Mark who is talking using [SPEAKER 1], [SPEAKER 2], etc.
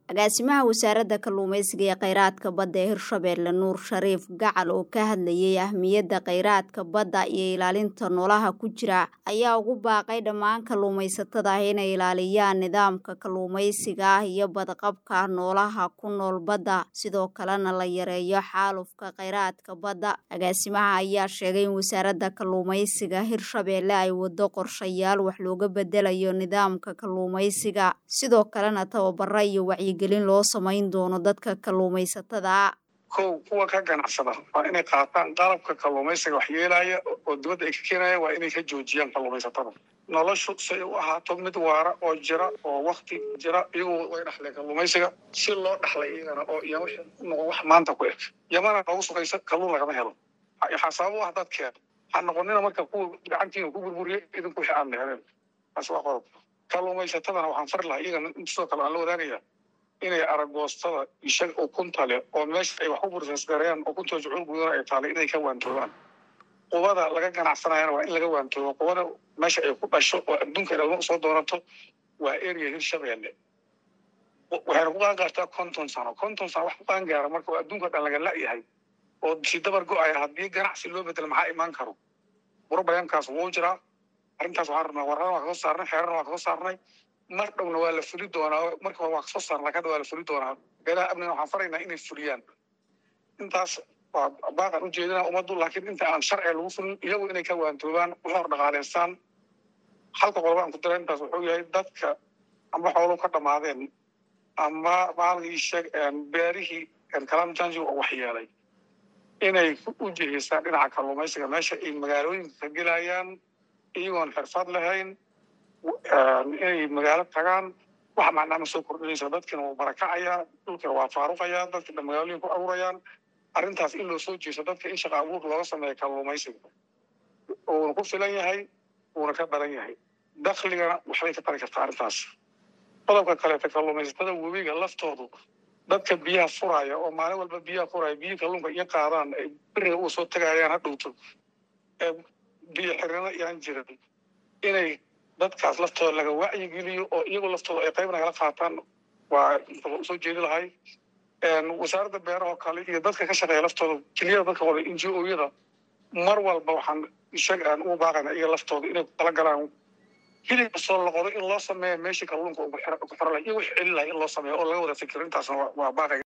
[SPEAKER 1] agaasimaha wasaaradda kalluumaysiga ee kheyraadka badda ee hirshabeelle nuur shariif gacal oo ka hadlayay ahmiyadda kheyraadka badda iyo ilaalinta noolaha ku jira ayaa ugu baaqay dhammaan kalluumaysatada ah inay ilaaliyaan nidaamka kalluumaysiga ah iyo badqabka noolaha ku nool badda sidoo kalena la yareeyo xaalufka kheyraadka badda agaasimaha ayaa sheegay in wasaaradda kalluumaysiga hirshabeelle ay wado qorshayaal wax looga bedelayo nidaamka kalluumaysiga sidoo kalena tababara iyo wacyi gelin loo samayn doono dadka kalluumaysatada
[SPEAKER 2] kow kuwa ka ganacsada waa inay qaataan qalabka kalluumaysiga wax yeelaya oo dibadda ay ka keenayaan waa inay ka joojiyaan kalluumaysatada noloshu si ay u ahaato mid waara oo jira oo wakti jira iyagoo way dhaxleen kalluumaysiga si loo dhaxlay iyagana oo iyo wixii noqon wax maanta ku eg yamana noogu sugaysa kalluun lagama helo waxaa sabab u ah dadkeena ha noqonina marka kuwa gacantiina ku burburiya idinku wixii aan leheleen taas waa qodob kalluumaysatadana waxaan fari lahaa iyagana sidoo kale aan la wadaagaya inay aragoostada ishag ukunta leh oo meesha ay wax u bursasgareeyaan ukunta jucuul gudana ay taalay inay ka waantoobaan qubada laga ganacsanayana waa in laga waantoobo qubada meesha ay ku dhasho oo adduunka ilma usoo doonato waa area hirshabeelle waxayna ku qaangaartaa konton sano konton sano wax ku qaangaara marka oo adduunka dhan laga la-yahay oo si dabar go-aya haddii ganacsi loo bedelo maxaa imaan karo burbayankaas wuu jiraa arrintaas waxaan rabnaa warrana waa kasoo saarnay xeerana waa kasoo saarnay mar dhowna waa la fuli doonaa marka hore waa kasoo saarna laakiin waa la fuli doonaa beelaha amniga waxaan faraynaa inay fuliyaan intaas waa baaqan u jeedina ummaddu laakiin inta aan sharciga lagu fulin iyagu inay ka waantoobaan u hor dhaqaaleystaan halka qoloba aan ku dara intaas wuxuu yahay dadka amba xooluhu ka dhamaadeen ama maalgii sheeg beerihii kalamjanji oo waxyeelay inay u jiheystaan dhinaca kalluumaysiga meesha ay magaalooyinka ka gelayaan iyagoon xirfad lahayn inay magaalo tagaan wax macnaa ma soo kordhinaysa dadkina wuu barakacayaa dhulkina waa faaruqayaa dadkina magaalooyin ku abuurayaan arrintaas in loo soo jeeso dadka in shaqa abuur looga sameeya kalluumaysiga uuna ku filan yahay uuna ka badan yahay dakligana waxbay ka tari kartaa arrintaas qodobka kaleeta kalluumaysatada webiga laftoodu dadka biyaha furaya oo maalin walba biyaha furaya biyihii kalluunka iyo qaadaan ay beriga uu soo tagayaan ha dhowto ee biyo xirino iyaan jirin inay dadkaas laftooda laga wacyigeliyo oo iyagu laftooda ay qayb nagala qaataan waa soo jeedi lahay wasaaradda beerahoo kale iyo dadka ka shaqeeya laftooda keliyada dadka wada n g o-yada mar walba waxaan ishag aan ugu baaqayna iyaga laftooda inay kutala galaan hilibka soo loqodo in loo sameeya meeshii kalluunka ku xiro lahay iyo wix celin lahay in loo sameeyo oo laga wada fikiro intaasna waa baaqaya